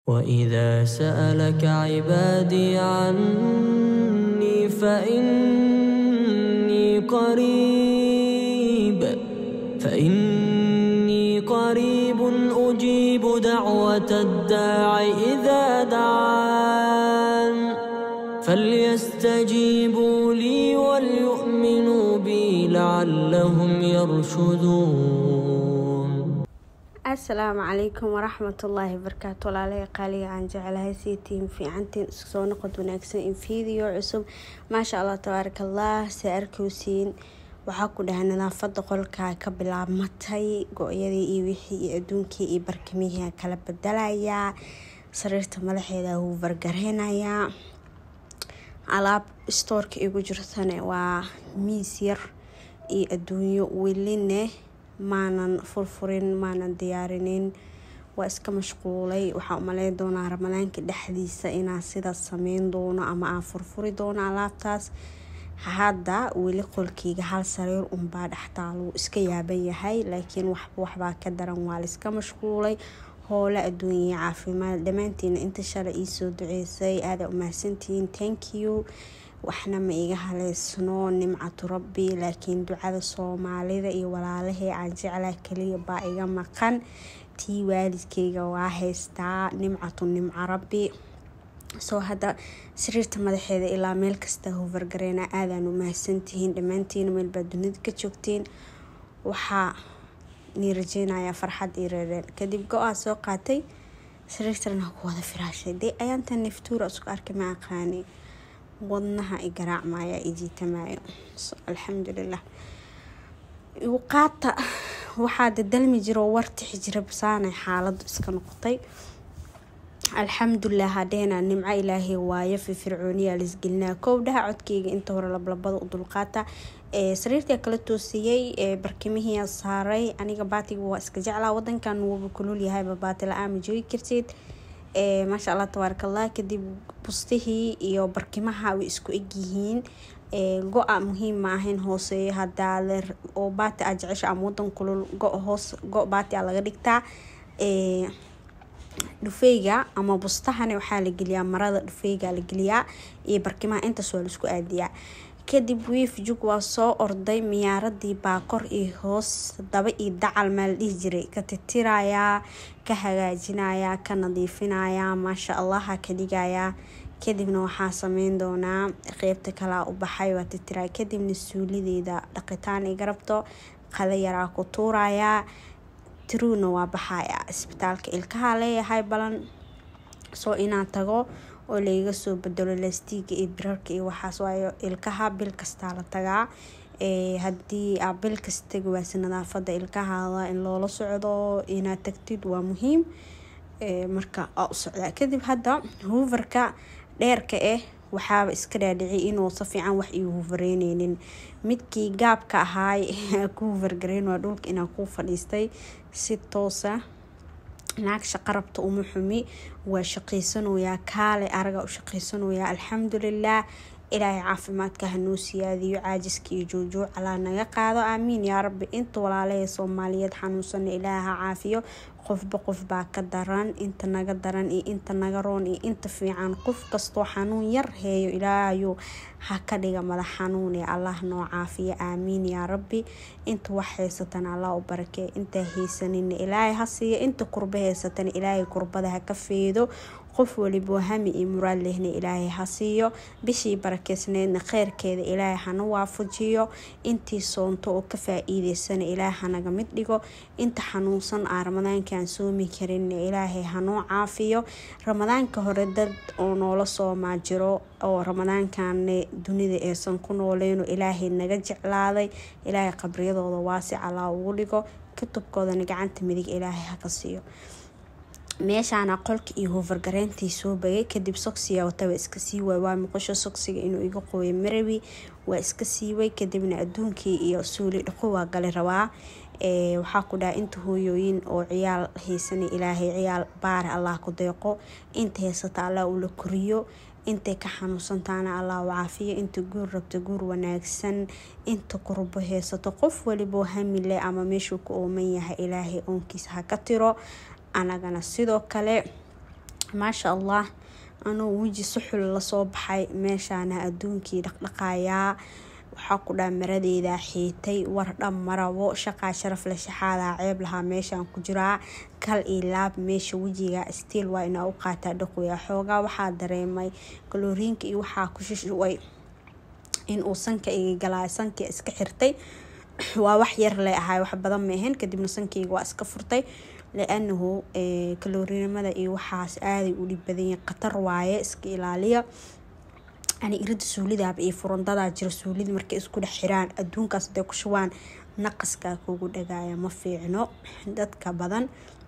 وإذا سألك عبادي عني فإني قريب فإني قريب أجيب دعوة الداع إذا دعان فليستجيبوا لي وليؤمنوا بي لعلهم يرشدون asalaamu calaykum waraxmatullaahi wabarakaatu walaalaha qaaliga aan jecelahay sii tiin fiicantiin isku soo noqod wanaagsan in video cusub maasha allah tabaaraka allah se arkowsiin waxaa ku dhahay nadaafada qolka ka bilaabmatay go-yadii iyo wixii iyo adduunkii iyo barkimihii kala bedelayaa sariirta madaxeeda wuu vargareynayaa alaab stoorka igu jirtane waa miis yar iyo adduunyo weline maanan furfurin maanan diyaarinin waa iska mashquulay waxaa umaleyn doonaa ramadaanka dhexdiisa inaan sidaas sameyn doono ama aan furfuri doono alaabtaas hadda weli qolkeyga hal sariir unbaa dhextaaluu iska yaaban yahay laakiin waxba waxbaa ka daran waa laiska mashquulay hoole adduunya caafimaad dhammaantiina inta shalay iisoo duceysay aada umahadsantihiin thank you waxna ma iga haleysno nimcatu rabbi laakiin ducada soomaalida iyo walaalahee aan jeclaa kaliya baa iga maqan tii waalidkeyga waa haystaa nimcatu nimco rabbi soo hadda sariirta madaxeeda ilaa meel kasta hovargareena aadaan u mahadsantihiin dhammaantiina meelbaa dunida ka joogteen waxaa nii rajeynayaa farxad iyo reereen kadib go-aa soo qaatay sariirtana ku wada firaashay dee ayaanta naftuura isku arkay ma aqaani wadnaha i garaacmaya i jiitamaayo alxamdulilah qaata waxaa dadalmi jiro wartixi jira basaanay xaaladu iska noqotay alxamdulilah hadheena nimco ilaahay waayo firfircooniyaa laisgelinaa kowdhaha codkeyga inta hore lablabada u dulqaata sariirtii kala toosiyey barkimihii saaray aniga baatiga waa iska jeclaa wadankan wuuba kulul yahayba baati la-aan ma joogi kartid maasha allah tabaaraka allah kadib bustihii iyo barkimaha way isku egyihiin go-a muhiim ma ahayn hooseeyo hadaa oo baati aa jecesha ama wadan kulul go hoos go baati a laga dhigtaa dhufeyga ama bustahana waxaa la geliyaa marada dhufeyga la geliyaa iyo barkimaha intaas waa laisku aadiyaa kadib wiif jug waa soo orday miyaaradii baa kor iyo hoos daba iyo dacal maa la dhihi jiray ka titirayaa ka hagaajinayaa ka nadiifinayaa maasha allaha ka dhigayaa kadibna waxaa sameyn doonaa qeybta kalea u baxay waa titiraa kadibna suulideeda dhaqitaan iga rabto qada yaraa ku tuurayaa tiruuna waa baxaya isbitaalka ilkaha leeyahay balan soo inaan tago oo layga soo bedelo lastiiga iyo birarka iyo waxaas waayo ilkaha bil kastaa la tagaa haddii aa bil kasta tagi waase nadaafada ilkahaada in loola socdo inaad tagtid waa muhiim marka aa u socdaa kadib hadda huufarka dheerka ah waxaaba iska dhaadhiciy inuu si fiican wax ii huufareyneynin midkii gaabka ahaay ku huufargareyn waa dhulka inaa ku fadhiistay si toosa naag shaqarabta uma xumi waa shaqaysanoyaa kaale araga u shaqaysanoyaa alxamdulilah ilaahay caafimaadka hanoo siyaadiyo caajiska iyo joojooc alaa naga qaado aamiin yaa rabbi inta walaalahee soomaaliyeed xanuunsana ilaaha caafiyo qofba qof baa ka daran inta naga daran iyo inta naga roon iyo inta fiican qof kastoo xanuun yar heeyo ilaahayo ha ka dhiga madax xanuun ee allah noo caafiyo aamiin yaa rabbi inta wax haysatana allah u barakee intaa haysanina ilaahay ha siiyo inta kurba haysatana ilaahay kurbada ha ka feedo qof walibo hami iyo muraad lehna ilaahay ha siiyo bishii barakeysneydna kheyrkeeda ilaahay hana waafajiyo intii soonto oo ka faa-iideysana ilaahay hanaga mid dhigo inta xanuunsan aa ramadaankaan soomi karin ilaahay hanoo caafiyo ramadaanka hore dad oo noola soomaa jiro oo ramadaankan dunida aysan ku nooleyno ilaahay naga jeclaaday ilaahay qabriyadooda waasic alaa ugu dhigo kutubkoodana gacanta midig ilaahay haka siiyo meeshaana qolka iyo hoofargareyntii soo bagay kadib sogsiga wataba iska sii waay waa muqasho sogsiga inuu iga qooyo marawi waa iska siiway kadibna adduunkii iyo suuli dhaqo waa gali rabaa waxaa ku dhaha inta hooyooyin oo ciyaal haysana ilaahay ciyaal baare allah ku deeqo inta haysata allah ula koriyo intay ka xanuunsantaana allah u caafiyo inta guur rabta guur wanaagsan inta kurbo haysato qof waliboo hamile ama meeshuu ku ooman yahay ilaahay oonkiisa ha ka tiro anagana sidoo kale maasha allah anuu weji suxul lasoo baxay meeshaana adduunkii dhaqdhaqaayaa waxaa ku dhaa maradeeda xiitay war dham marabo shaqaa sharaf la shaxaadaa ceeb lahaa meeshaan ku jiraa kal iyo laab meesha wejiga stiil waa inaa u qaataa dhaqoya xoogaa waxaa dareemay kaloriinka iyo waxaa ku shishuway inuu sanka iga galaa sanka iska xirtay waa wax yar le ahay wax badan maahan kadibna sankayga waa iska furtay lianahu kaloriinimada iyo waxaas aaday u dhib badanyihin khatar waaye iska ilaaliya ani irida suulidaaba iyo furandadaa jira suulida markay isku dhex xiraan adduunkaas haday ku shubaan naqaskaa kugu dhagaaya ma fiicno dadka badan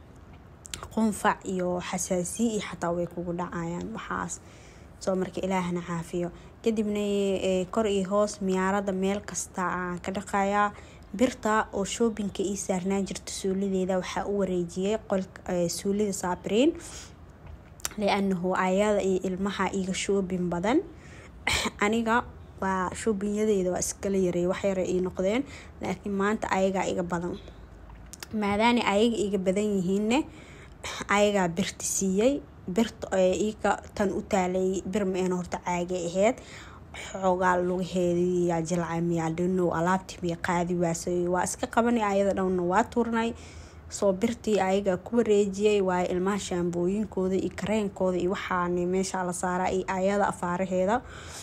qunfac iyo xasaasiya iyo xataa way kugu dhacayaan waxaas soo marka ilaahna caafiyo kadibna kor iyo hoos miyaarada meel kasta aan ka dhaqayaa birta oo shoobinka ii saarnaan jirta suulideeda waxaa u wareejiyay suulida saabiriin lianahu ayada iyo ilmaha iga shoobin badan aniga waa shoobinyadeeda waa iskala yareey waxyara ii noqdeen laakiin maanta ayagaa iga badan maadaana ayaga iga badan yihiinne ayagaa birta siiyey birta iga tan u taalay bir maeen horta caagay aheyd xoogaa lugaheediyaa jilcay miyaa dhinow alaabtii miya qaadi waasay waa iska qabanay ayada dhanna waa turnay soo birtii ayagaa ku wareejiyay waayo ilmaha shaambooyinkooda iyo kareenkooda iyo waxaana meesha la saaraa iyo ayada afaaraheeda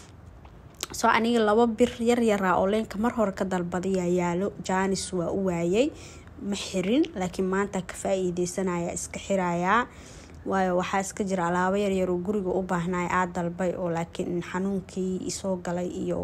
soo aniga laba bir yaryaraa oo leenka mar hore ka dalbadayaa yaalo jaanis waa u waayay ma xirin laakiin maanta ka faa-iideysanaya iska xirayaa waayo waxaa iska jira alaabo yaryar oo guriga u baahnay aa dalbay oo laakiin xanuunkii isoo galay iyo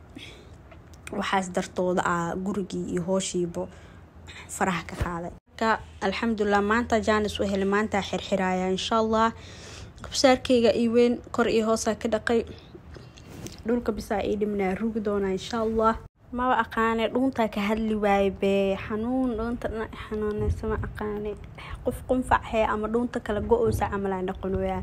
waxaas dartooda ah gurigii iyo hooshiiba faraha ka qaaday alxamdulilah maanta jaanis u helay maanta xirxiraya insha allah kabsaarkeyga ii weyn kor iyo hoosaa ka dhaqay dhulka bisaa ii dhimnaa rugi doonaa insha allah maba aqaane dhuuntaa ka hadli waaye bee xanuun dhuunta dhinac xanuuneysa ma aqaane qof qunfac hee ama dhuunta kala go-oysa camal aan dhaqanoyaa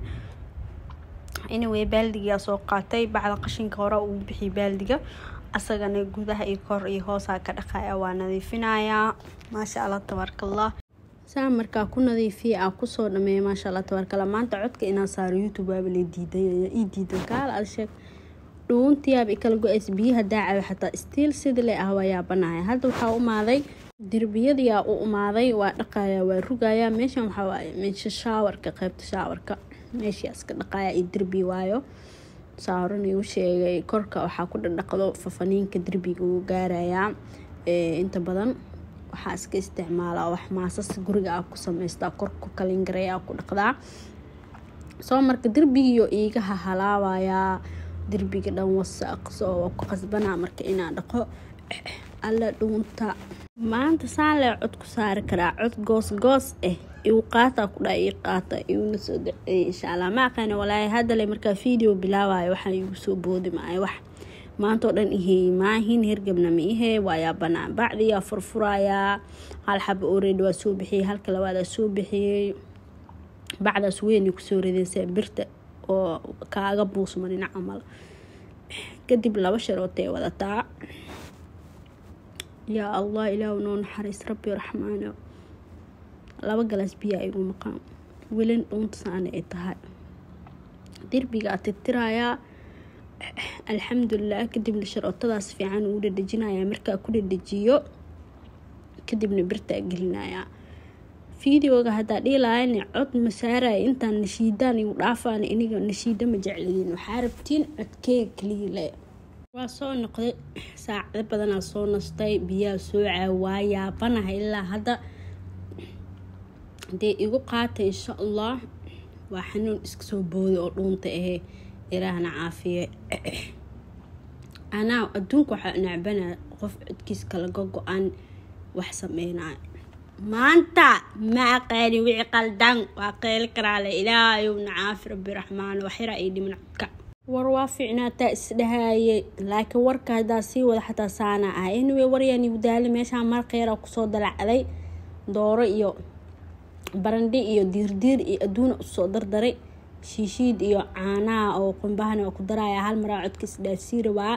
anyway baaldigaa soo qaatay bacda qashinka hore uu bixiyay baaldiga asagana gudaha iyo kor iyo hoosaa ka dhaqaya waa nadiifinayaa maasha allah tabaarkallah saa markaa ku nadiifiya aa kusoo dhameeya maasha allah tabaarkallah maanta codka inaan saaro youtube waaba la diiday ii diidan kaal aad sheeg dhuuntiyaaba ikala go-aysa biyaha daacayo xataa stiil sida le ah waa yaabanaya hadda waxaa umaaday derbiyadiyaa u umaaday waa dhaqaya waa rugaya meeshan waxaa waaye meesha shaawarka qeybta shaawarka meeshii iska dhaqaya iyo derbi waayo saa horan igu sheegay korka waxaa ku dhadhaqdo fafaniinka derbiga uu gaarayaa inta badan waxaa iska isticmaalaa wax maasas guriga ah ku sameystaa korku kalingareya ku dhaqdaa soo marka derbigiyo iigaha halaawayaa derbiga dhan wasaaq soo waa ku qasbanaa marka inaa dhaqo alla dhuunta maanta saan lee cod ku saari karaa cod goos goos ah igu qaataa ku dhaa ii qaata iguna soo daceeyay insha allah ma aqaana walaahi haddale markaa video bilaabayo waxaa igu soo boodi maayo wax maantao dhan ihey maahin hergebna ma ihee waayaa banaan bacdiyaa furfurayaa hal xaba oreed waa soo bixiyey halka labaadaa soo bixiyey bacdaas weynay kusoo ridaysaa birta oo kaaga buusma dhinac camal kadib laba sharootay wadataa yaa allah ilaahu noo naxariis rabbi raxmaano laba galaas biyaa igu maqaan welin dhuunta saana ay tahay derbigaa tirtirayaa alxamdulilah kadibna sharootadaas fiican ugu dhadhejinaya markaa ku dhadhejiyo kadibna birtaa gelinayaa videoga haddaa dhiilaayana cod masaaraya intaan nashiidaan igu dhaafaan iniga nashiida ma jeclidiin waxaa rabtiin codkeega kaliile waa soo noqday saacado badanaa soo nastay biyaa soocaa waa yaabanaha ilaa hadda dee igu qaata insha allah waa xanuun iska soo booday oo dhuunta ahee ilaahna caafiye anaa adduunka waxaa nacbana qof codkiis kala go-go-an wax sameynaayo maanta ma aqaani wixii qaldan waa qeyli karaale ilaahayowna caafi rabbi raxmaan waxyaraa ii dhiman codka war waa fiicnaataa isdhahaaye laakiin warka haddaa sii wada xataa saana ah anyway waryaan igu daali meeshaa marqeeraa kusoo dalacday dooro iyo barandhi iyo diirdiir iyo adduuna usoo dardaray shiishiid iyo caanaha oo qumbahana waa ku daraya hal maraa codka isdhaafsii rabaa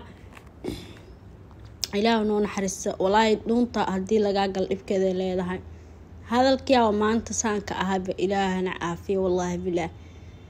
ilaah noo naxariista walaahi dhuunta haddii lagaa gal dhibkeeda leedahay hadalkiiaa maanta saanka ahaba ilaahana caafiya wallaahi bilaah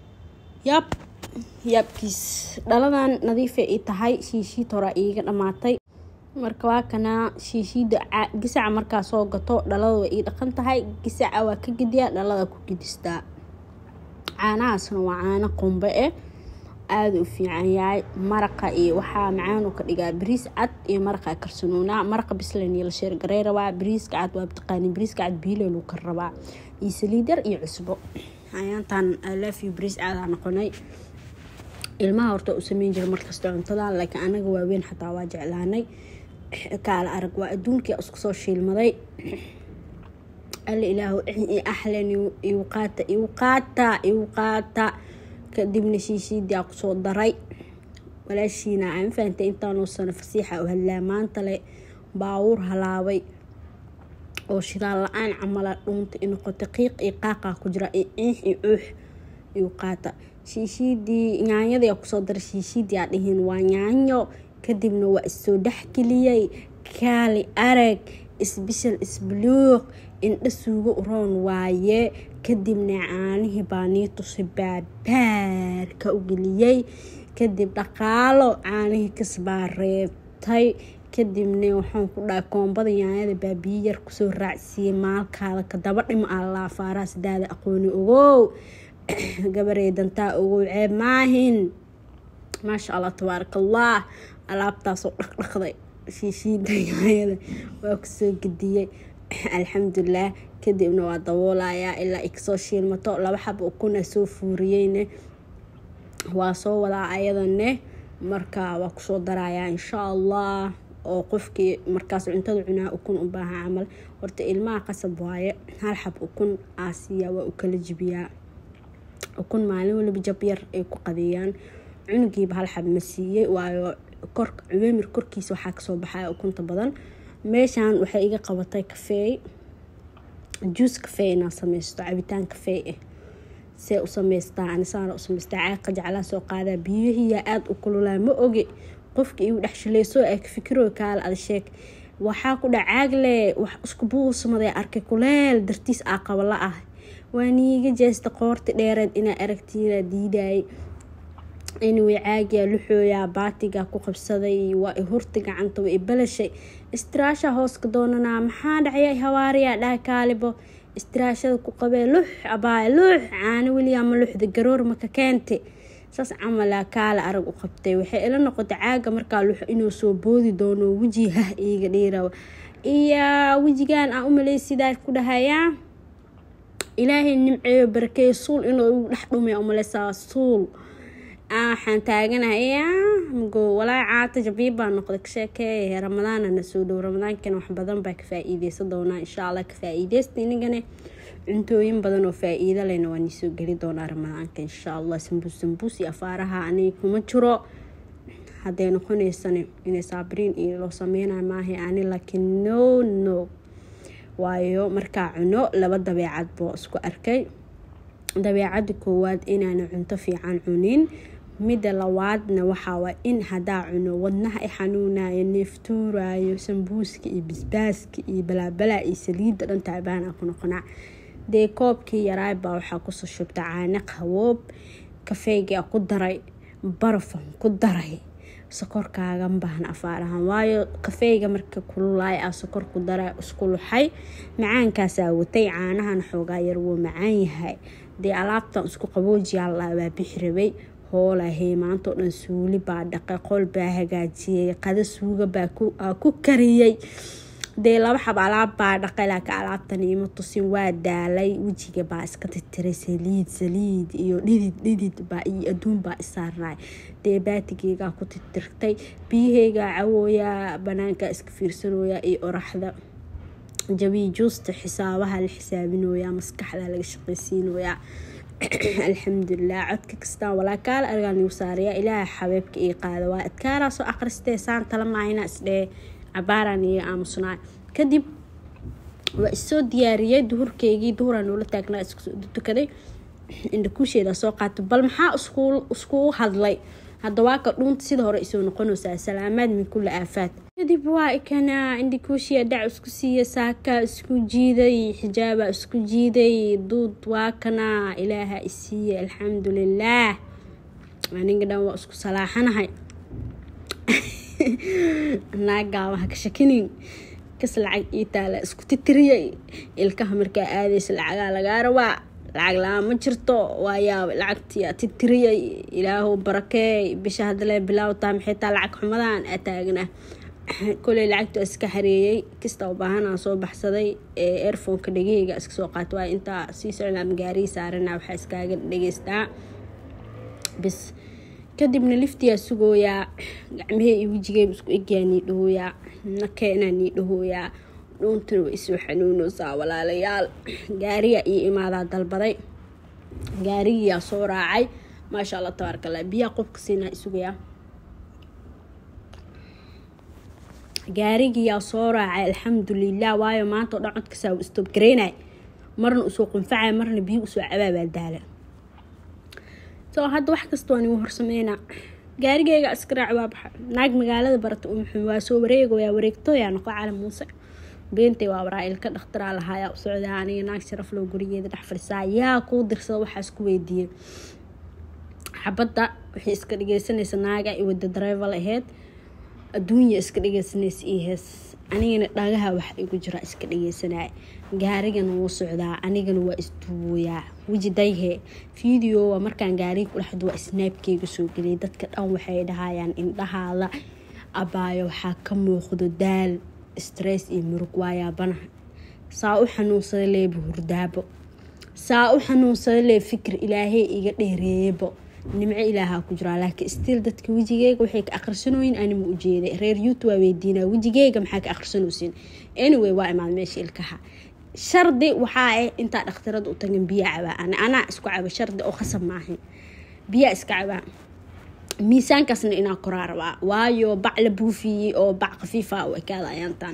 yab yaabkiis dhaladan nadiifay i tahay shiishiid horaa iiga dhammaatay marka waa kanaa shiishiida gisaca markaa soo gato dhalada way ii dhaqan tahay gisaca waa ka gediyaa dhalada ku gedistaa caanahaasna waa caano qumbe eh aada u fiican yahay maraqa iyo waxaa macaanu ka dhigaa bariis cad iyo maraqa karsanuunaa maraqa bislan iyo la sheergarey rabaa bariiska cad waa taqaani bariiska cad biilo lagu kar rabaa iyo saliid yar iyo cusbo ayaantan alafiyo bariis caadaa noqonay ilmaha horta u sameyn jira markasta cuntadan laakiin anaga waaweyn xataa waa jeclaanay kaala arag waa adduunkii isku soo shiilmaday alla ilaahu axlan igu qaata igu qaata igu qaata kadibna shiishiidaa kusoo daray walaashiina aan fahantay intaanoo sano fasiixa u hadlaa maanta le baawuur halaabay oo shidaal la-aan camala dhuunta i noqota qiiq iyo qaaqaa ku jira iyo ciix iyo cuux igu qaata shiishiidii nyaanyadii kusoo daray shiishiidii aa dhihiin waa nyaanyo kadibna waa issoo dhexgeliyey kaali arag isbishal isbuluuq indha suugo uroon waaye kadibna caanihii baa nii tusi baabaarka u geliyey kadib dhaqaalo caanihii kasbaa reebtay kadibna waxaan ku dhahay koombada yaanyada baabiye yar kusoo raacsiiyey maalkaada kadaba dhimo allaa faaraha sidaada aqooni ogow gabarey dantaa ogow ceeb maahin maasha allah tabaaraka allah alaabtaasoo dhaqdhaqday shiishiida yaanyada waa kusoo gediyey alxamdulilah kadibna waa daboolayaa ilaa ikasoo shiilmato laba xaba ukuna soo fuuriyeyne waa soo wadaa ayadane marka waa kusoo darayaa insha allah oo qofkii markaas cuntada cunaa ukun u baahan camal horta ilmaha qasab waaye hal xab ukun aasiya waa u kala jibiyaa ukun maalin waliba jab yar ay ku qadeeyaan cunugiiba hal xab ma siiyey waayo cubeemir korkiisa waxaa kasoo baxaya ukunta badan meeshan waxay iga qabatay kafeey juus kafee inaa sameysto cabitaan kafee ah see u sameystaa anisaana u sameystaa caaqa jeclaa soo qaadaa biyihiyaa aada u kululaa ma oge qofka igu dhex shileysoo aa fikiro kaala ada sheeg waxaa ku dha caagle wax isku buusmaday arkay kuleel dartiis aa qabala ah waa niiga jeesta qoorti dheereed inaa aragtiina diidayay anyway caagiyaa luxooyaa baatigaa ku qabsaday waa i hurta gacanta waa i balashay istiraasha hooska doonanaa maxaa dhacya hawaariyaa dhaha kaalibo istiraashada ku qabee lux abaay lux caano weliyaa ma luxda garoor maka keente saas camalaa kaala arag u qabtay waxay ila noqotay caaga markaa lux inuu soo boodi doono weji hah iiga dhiira iyo wejigan aan u maleysidaa ku dhahayaa ilaahay nimceeyo barakeeyo suul inuu igu dhex dhumay umaleysaa suul waxaan taaganahay mago walaa caata jabiib baa noqday ka sheekeey ramadaana na soo dhow ramadaankana wax badan baa ka faa-iideysan doonaa insha allah ka faa-iideysta inagana cuntooyin badan oo faa-iido lehna waa niisoo geli doonaa ramadaanka insha allah sambuus sambuus iyo afaaraha aniga kuma jiro hadday noqoneysana inay saabiriin iyo loo sameynayo maahay ani laakiin no no waayo markaa cuno laba dabeecad boo isku arkay dabeecada koowaad inaana cunto fiican cunin midda labaadna waxaawaa in hadaa cuno wadnaha i xanuunayo neeftuurayo sambuuska iyo bisbaaska iyo balaabalaa iyo saliidda dhan taabaana ku noqonaa dee koobkii yaraay baa waxaa kusoo shubta caano qaboob kafeygaa ku daray barafan ku daray sokorkaagan baahna afaarahan waayo kafeyga marka kululaay a sokor ku dara isku luxay macaankaasaa watay caanahan xoogaa yar wuu macaan yahay dee alaabtan isku qaboojiyaa baa bixi rabay hoolahey maantao dhan suuli baa dhaqay qol baa hagaajiyey qada suuga baa ku kariyey dee laba xab alaab baa dhaqay laakiin alaabtan iima tusin waa daalay wejiga baa iska titiray saliid saliid iyo dhidid dhidid baa iyo adduun baa isaarnay dee baatigeygaa ku titirtay biyaheygaa cawooyaa banaankaa iska fiirsanooyaa iyo oraxda jabii juusta xisaabaha la xisaabinooyaa maskaxda laga shaqaysiinoyaa alxamdulilah codka kastaan walaa kaala argaa nigu saarayaa ilaaha xabeebka ii qaada waa adkaaraasoo akhristee saan tala maahina isdhee cabaaraan iyo aamusnaa kadib waa issoo diyaariyey duhurkeygii duhuraa noola taagnaa iskutukaday indhakuusheeda soo qaata bal maxaa iskugu hadlay hadda waa ka dhuunta sida hore isoo noqonaysaa salaamaad min kulli aafaad kadib waa ikanaa indhikuushiya dhac isku siiya saakaa isku jiiday xijaabaa isku jiiday duud waa kanaa ilaaha isiiye alxamdulilaah aniga dhan waa isku salaaxanahay naagaawaha ka shakinin kas lacag ii taala isku titiriyay ilkaha markaa aadaysa lacagaa lagaa rabaa lacag la-aan ma jirto waayaaba lacagtii titiriyay ilaahu barakeey bisha haddalee bilaawtaa maxay taa lacag xumadaan aa taagna koley lacagtu iska xareeyey kasta u baahanaa soo baxsaday ee airfonka dhegeyga iska soo qaata waa intaa sii socdaa magaarihii saarana waxaa iskaaga dhageystaa bis kadibna liftiyaa sugooyaa gacmahee iyo wejigeyba isku egyaa nii dhahooyaa nakeenaa nii dhahooyaa dhuuntana way isoo xanuunoosaa walaalayaal gaariyaa iyo imaadaa dalbaday gaarigiyaa soo raacay maasha allah tabaaraka allah biyaa qofka siinaa isugayaa gaarigiyaa soo raacay alxamdulilah waayo maanta oo dhan codkasaa u istobgareynay marna usoo qunfacay marna biyo usoo cabaabaa daala soo hadda wax kasta waan igu horsameynaa gaarigeyga iskaraac waa baxa naag magaalada barata umuxum waa soo wareegoyaa wareegtooyaa noqo cali muuse beentay waa waraa ilka dhakhtaraa lahaayaa u socdaa aniga naag sharaflow gurigeeda dhex fadhisaa yaa kuu dirsada waxaas ku weydiiyey xabadda waxay iska dhageysanaysa naaga i wada dareeval aheyd adduunya iska dhageysanaysa io hees anigana dhagaha wax igu jira iska dhageysanaya gaarigana wuu socdaa anigana waa isduuboyaa weji dayhe video waa markaan gaariga kudhexdo waa snaabkeyga soo geliyay dadka dhan waxay dhahayaan indhahaada abaayo waxaa ka muuqdo daal stress iyo murug waayaabanaha saa u xanuunsada leeba hurdaabo saa u xanuunsada lee fikir ilaahey iga dheereeyabo nimco ilaahaa ku jiraa laakiin stiil dadka wejigeyga waxay ka aqrisanooyin anima ujeeday reer youtube waa weydiinaa wejigeyga maxaa ka aqrisanaysiin anyway waa imaad meesha ilkaha shardi waxaa ah intaa dhakhtarada u tagan biyaa cabaa anaa isku caba shardi oo khasab maahan biyaa iska cabaa miisaankaasna inaa koraa rabaa waayo bac la buufiyey oo bac khafiifa u ekaada ayaantaan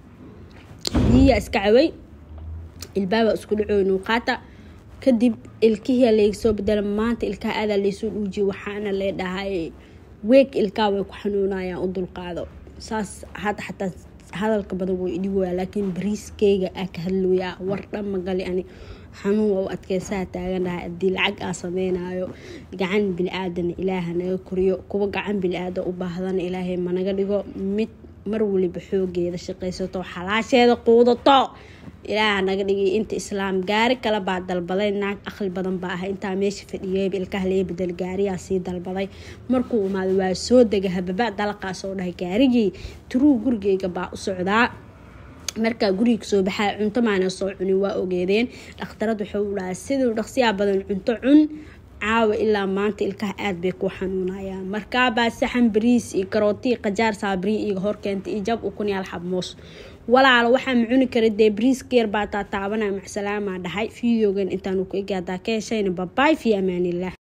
biyaa iska cabay ilbaabaa isku dhacoynuu qaata kadib ilkihia laysoo bedela maanta ilkaha aadaa laysoo dhuujiye waxaana lee dhahay weeg ilkaha way ku xanuunayaan u dulqaado saas hadda xataa hadalka badan way idhigoyaa laakiin bariiskeyga aa ka hadlooyaa war dhan magali ani xanuun waa u adkeysaha taaganahay haddii lacag aa sameynayo gacan bili-aadana ilaaha naga koriyo kuwa gacan bili-aada u baahdana ilaahay managa dhigo mid mar waliba xoogeeda shaqaysato xalaasheeda quudato ilaaha naga dhigay inta islaam gaari kale baa dalbaday naag aqli badan baa ah intaa meesha fadhiyeyba ilkaha laga bedel gaariyaa sii dalbaday markuu imaado waa soo dega hababa dalaqaa soo dhahay gaarigii turuu gurigeyga baa u socdaa markaa guriga soo baxaa cunto maana soo cunin waa ogeedeen dhakhtarad wuxuu dhahaa siduu dhaqsiyaa badan cunto cun caawa ilaa maanta ilkaha aad bay ku xanuunayaan markaabaa saxan bariis iyo karootii qajaar saabri iyo horkeenta iyo jab ukun yaal xabmoos walaalo waxaa ma cuni kara dee bariiskeer baa taa taabanaya macsalaama dhahay videogan intaanu ku egaadaa ka heshayna babaay fi amaanilah